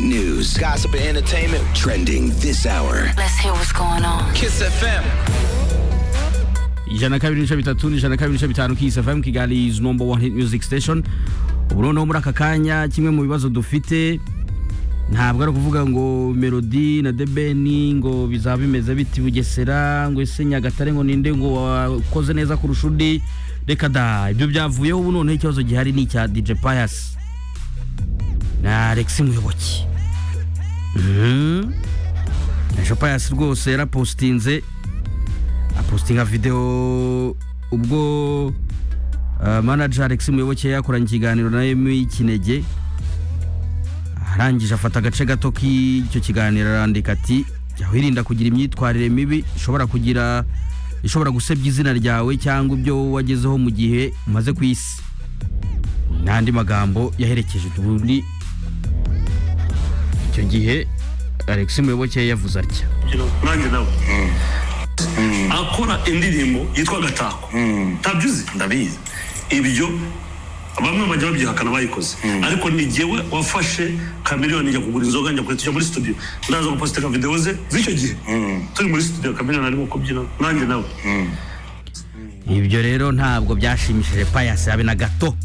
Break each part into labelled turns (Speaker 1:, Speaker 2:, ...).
Speaker 1: news, gossip, and entertainment trending this hour.
Speaker 2: Let's hear what's going on.
Speaker 1: Kiss FM.
Speaker 3: ijana na kabiri n'ibice bitatu n'ijana na kabiri n'ibice bitanu Kiss FM Kigali is number one hit music station ubu noneho muri aka kanya kimwe mu bibazo dufite ntabwo ari ukuvuga ngo melodi na debeni ngo bizaba bimeze biti bugesera ngo ese nyagatare ngo ninde ngo wakoze neza kurusha undi reka da ibyo byavuyeho ubu noneho ikibazo gihari ni icya dj pius na alex muyoboke Mhm. dj pius rwose yarapositinze apositinga videwo ubwo uh, manager alex muyoboke yakoranye ikiganiro na emi kinege arangije afata agace gato k'icyo kiganiro arandika ati jya wirinda kugira imyitwarire mibi ishobora kugira ishobora gusebya izina ryawe cyangwa ibyo wagezeho mu gihe umaze ku isi n'andi magambo yaherekeje ubundi icyo gihe alex muyoboke yavuze atya
Speaker 4: nanjye nawe akora indirimbo yitwa gatako ntabyuzi ndabizi ibyo bamwe bajya babyihakana bayikoze ariko ni jyewe wafashe kamiriyoni njya kugura inzoga njya kujya muri studio ndaza gupositinga videwo ze z'icyo gihe turi muri studio kamiriyoni arimo kubyina nanjye nawe
Speaker 3: ibyo rero ntabwo byashimishije payasi habe na gato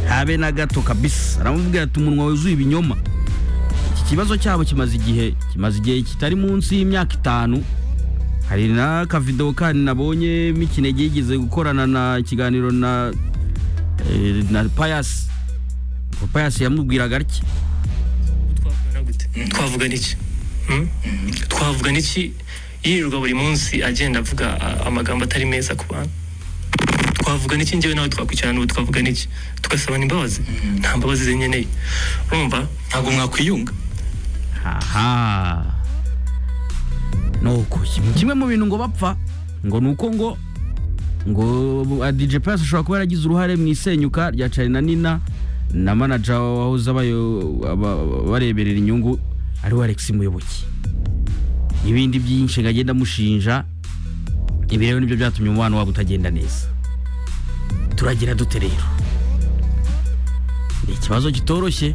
Speaker 3: habe na gato kabisa aramubwira ati umunwa wuzuye ibinyoma iki kibazo cyabo kimaze igihe kimaze igihe kitari munsi y'imyaka itanu hari n'akavidewo kandi nabonye mikinege yigeze gukorana na ikiganiro na eh, na payasi ubwo payasi yamubwiraga atya
Speaker 5: twavugana gute twavuga n'iki Hmm? twavuga n'iki yirirwa buri munsi agenda avuga a- amagambo atari meza ku bantu twavuga n'iki njyewe nawe twakwicarana ubu twavuga n'iki tugasabana imbabazi nta mbabazi zinkeneye urumva ntabwo mwakwiyunga
Speaker 3: aha nuko kimwe mu bintu ngo bapfa ngo ni uko ngo ngo ah, dj pasi ashobora kuba yaragize uruhare mu isenyuka rya cari na nina na manaja wahoze abayo- aba- bareberera inyungu ariwe alex muyoboke n'ibindi byinshi ngo agenda amushinja ibi rero nibyo byatumye umubano wabo utagenda neza turagira dute rero ni ikibazo kitoroshye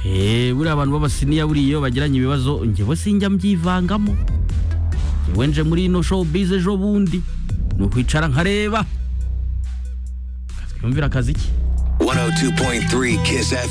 Speaker 3: Eh, buriya abantu b'abasiniya buriya iyo bagiranye ibibazo njyewe sinjya mbyivangamo njyewe nje muri ino showbiz ejo bundi ni ukwicara nkareba katwiyumvira akazi ke
Speaker 1: 102.3 Kiss FM.